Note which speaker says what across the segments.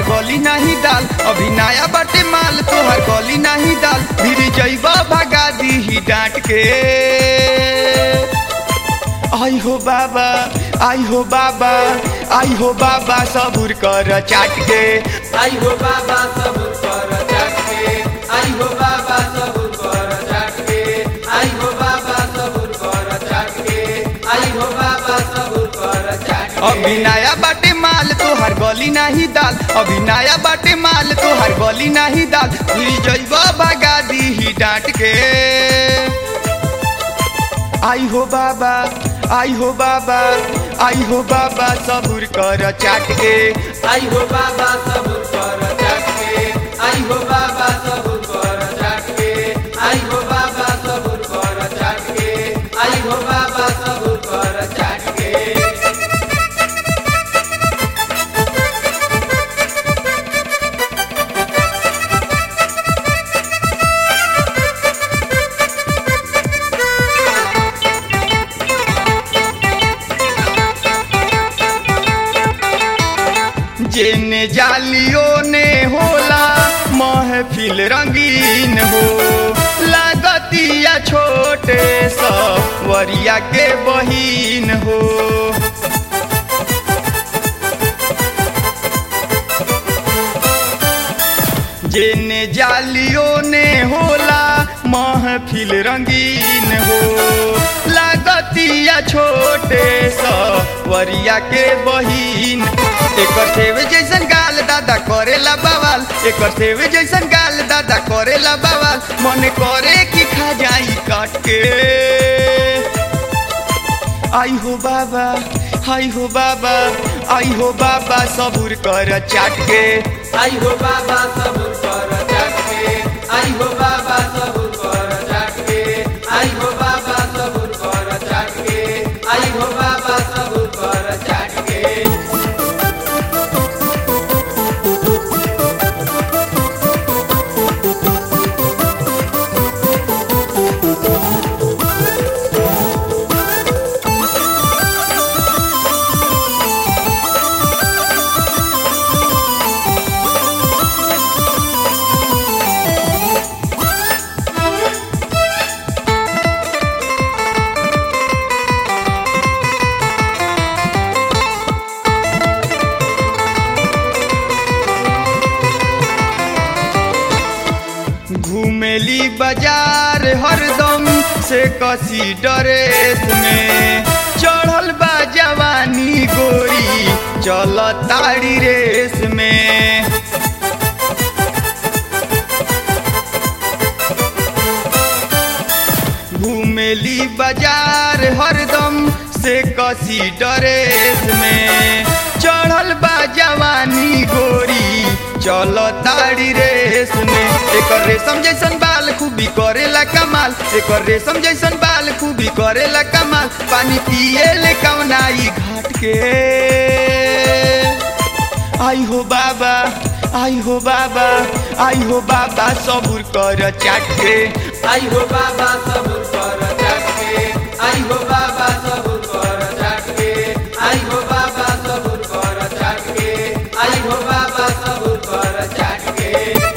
Speaker 1: गली नाही दाल अभी नया बाटे माल तोहर गली नहीं दाल फिर जैबा भगा दी डांट के आई हो बाबा आई हो बाबा आई हो बाबा सबुर कर चाट के
Speaker 2: आई हो बाबा सबूर कर जाके आई हो बाबा सबूर कर जाके आई हो बाबा सबूर कर जाके आई हो बाबा सबूर कर जाके
Speaker 1: अभी नया बाटे माल तोहर गली नाही दाल अभी नया बाटे माल तोहर गली नाही दाल फिर जैबा भगा दी डांट के आई हो बाबा आई हो बाबा आई हो बाबा सबुर कर चाट के
Speaker 2: आई हो बाबा सबूर कर जाके आई हो बाबा सबूर कर जाके आई हो बाबा सबूर कर जाके आई हो बाबा सबूर कर जाके
Speaker 1: जेने जालियों ने होला महफिल रंगीन हो लागतिया छोटे सवरिया के बहिन हो जेने जालियों ने होला महफिल रंगीन हो लागतिया छोटे सवरिया के बहिन एकर सेवे जैसन गाल दादा करेला बवाल एकर सेवे जैसन गाल दादा करेला बवाल मन करे कि खा जाई काट के आई हो बाबा आई हो बाबा आई हो बाबा सबुर कर चाट के
Speaker 2: आई हो बाबा सबूर कर जाके आई हो बाबा सबूर कर जाके आई हो बाबा सबूर कर जाके आई हो बाबा सबूर कर जाके
Speaker 1: घूमेली बाजार हरदम से कसी ड्रेस में चढ़ल बा जवानी गोरी चल ताड़ी रेस में घूमेली बाजार हरदम से कसी ड्रेस में चढ़ल बा जवानी गोरी चल ताड़ी रेस में एकर रेशम जैसन बाल खूबी करेला कमाल एकर रेशम जैसन बाल खूबी करेला कमाल पानी पिए ले कवनाई घाट के आई हो बाबा आई हो बाबा आई हो बाबा सबुर कर चाट के
Speaker 2: आई हो बाबा सबूर कर जाके आई हो बाबा सबूर कर जाके आई हो बाबा सबूर कर जाके आई हो बाबा सबूर कर जाके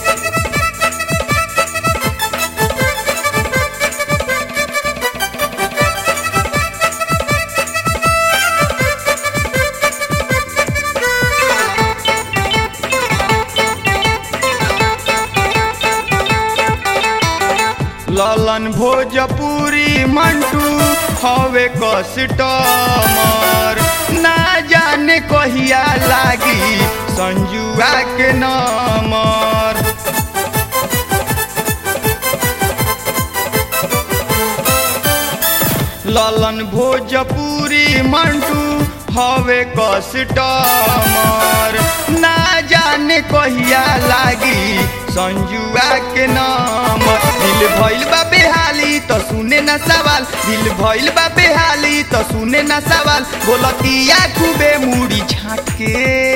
Speaker 1: ललन भोजपुरी मंटू हवे कस्टमर ना जाने कहिया लागी संजुआ के नंबर ललन भोजपुरी मंटू हवे कस्टमर ना जाने कहिया लागी संजुआ के नाम दिल भइल बा बेहाली तो सुने ना सवाल दिल भइल बा बेहाली तो सुने ना सवाल बोलतिया खूबे मुड़ी छाट के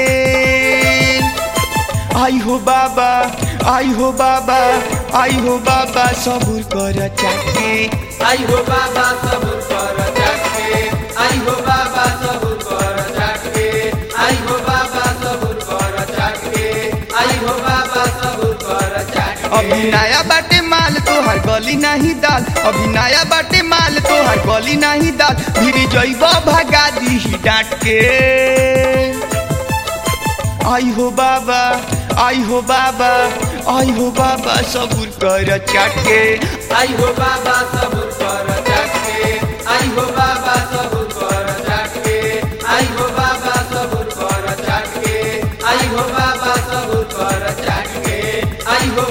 Speaker 1: आई हो बाबा आई हो बाबा आई हो बाबा सबुर कर चाके
Speaker 2: आई हो बाबा सबूर कर जाके आई हो बाबा सबूर कर जाके आई हो बाबा सबूर कर जाके
Speaker 1: अभी नया बाटे माल तोहर गली नहीं दाल अभी नया बाटे माल तोहर गली नहीं दाल भिरी जइब भगा दी डांट के आई हो बाबा आई हो बाबा आई हो बाबा सबूर कर चाट के
Speaker 2: आई हो बाबा सबूर कर जाके आई हो बाबा सबूर कर जाके आई हो बाबा सबूर कर जाके आई हो बाबा सबूर कर जाके आई हो